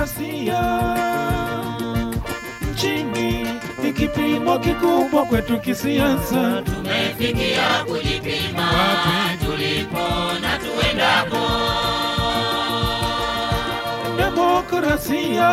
demokrasia nchini ni kipimo kikubwa kwetu kisiasa. tumefikia kujipima Wapi? tulipo na tuendako Demokrasia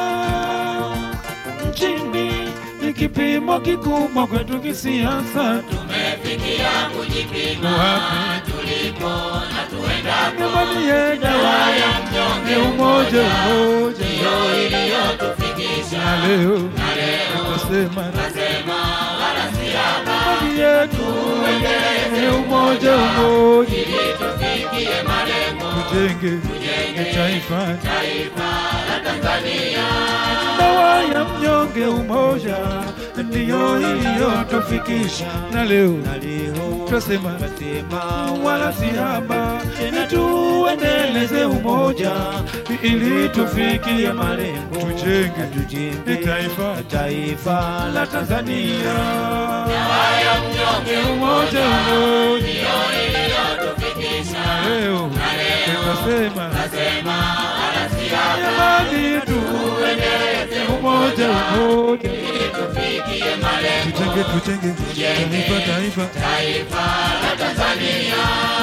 nchini ni kipimo kikubwa kwetu kisiasa. tumefikia kujipima Wapi? tulipo na tuendako Jamani ye dawa ya mnyonge, umoja umoja, ndiyo iliyotufikisha na leo na leo nasema nasema wala si haba jamani yetu ni umoja umoja, ili tufikie malengo tujenge tujenge taifa taifa la Tanzania dawa ya mnyonge umoja ndiyo iliyotufikisha na leo twasema wala si haba, ni tuendeleze umoja ili tufikie malengo, tujenge taifa taifa la Tanzania. haya mnyonge Umoja umoja, ndiyo iliyotufikisha na leo twasema nasema wala si haba jamani, tuendeleze umoja umoja, ili tufikie malengo tujenge tujenge taifa taifa taifa la Tanzania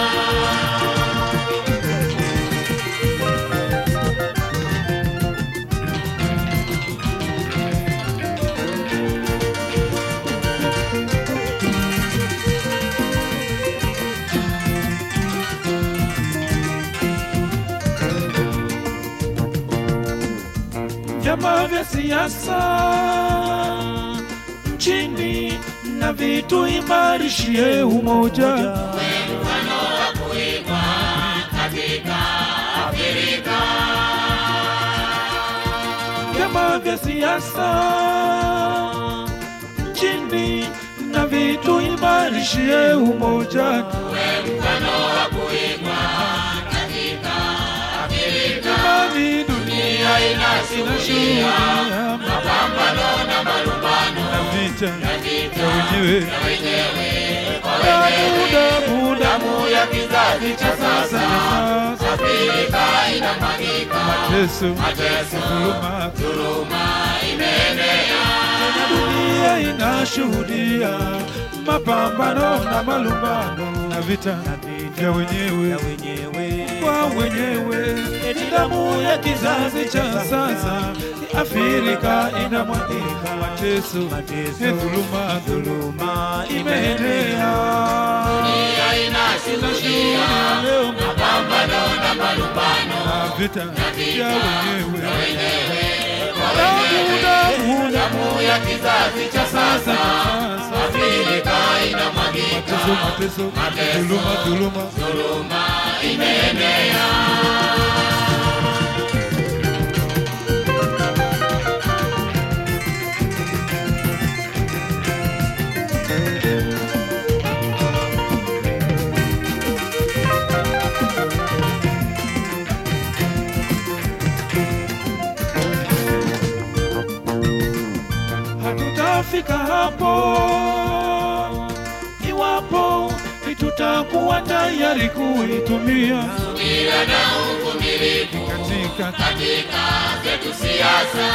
vyama vya siasa nchini na vitu imarishie umoja. mfano wa kuigwa katika Afrika Vyama vya siasa nchini na vitu imarishie umoja. we mfano wa kuigwa katika Afrika Jamani, dunia inashuhudia mapambano na malumbano na vita na vita ya wenyewe ya wenyewe kwa damu wenyewe damu damu damu ya kizazi cha sasa sasa na sasa, Afrika inamwagika mateso mateso dhuluma dhuluma imeenea na dunia inashuhudia mapambano na malumbano na vita vya wenyewe kwa wenyewe. Ni damu ya kizazi cha sasa, Afrika inamwagika, mateso ni dhuluma, dhuluma imeenea. dunia inashuhudia leo mapambano na malumbano na vita vya wenyewe, wenyewe damu damu damu ya kizazi cha sasa sasa sasa Afrika inamwagika mateso mateso dhuluma dhuluma dhuluma imeenea hatutafika hapo iwapo tutakuwa tayari kuitumia subira na uvumilivu katika katika zetu siasa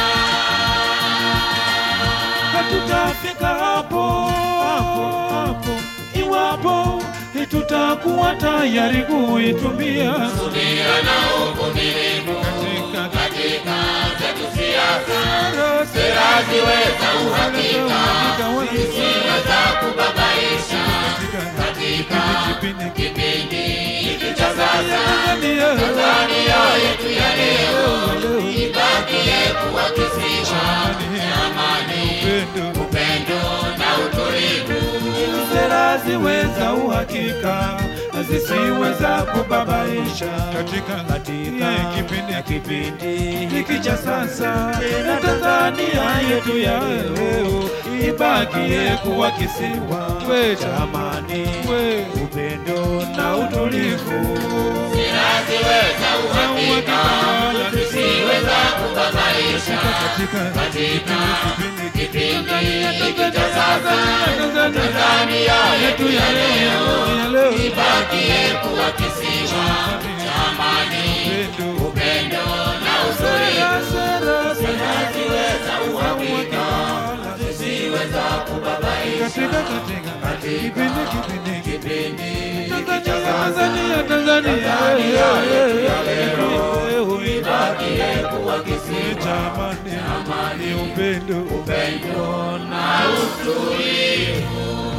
hatutafika hapo hapo hapo iwapo tutakuwa tayari kuitumia subira na uvumilivu katika katika zetu siasa sera sera ziweza uhakika uhakika ziweza kubabaisha katika katika kipindi kipindi hiki cha sasa Tanzania Tanzania yetu ya leo ibakie kuwa kisiwa cha amani, upendo upendo na utulivu. sera ziweza uhakika na zisiweza kubabaisha katika katika kipindi kipindi hiki cha sasa na Tanzania yetu ya leo ibakie kuwa kisiwa we cha amani we upendo na utulivu Sera ziweza uhakika, zisiweza kubabaisha katika katika kipindi kipindi hiki cha sasa. Tanzania Tanzania yetu ya leo ya leo ibakie kuwa kisiwa cha amani, upendo upendo na utulivu. Sera visiweza kubabaisha katika katika kipindi kipindi kipindi Tanzania Tanzania Tanzania yetu ya leo. Tanzania ibakie kuwa kisiwa cha amani ni upendo upendo na utulivu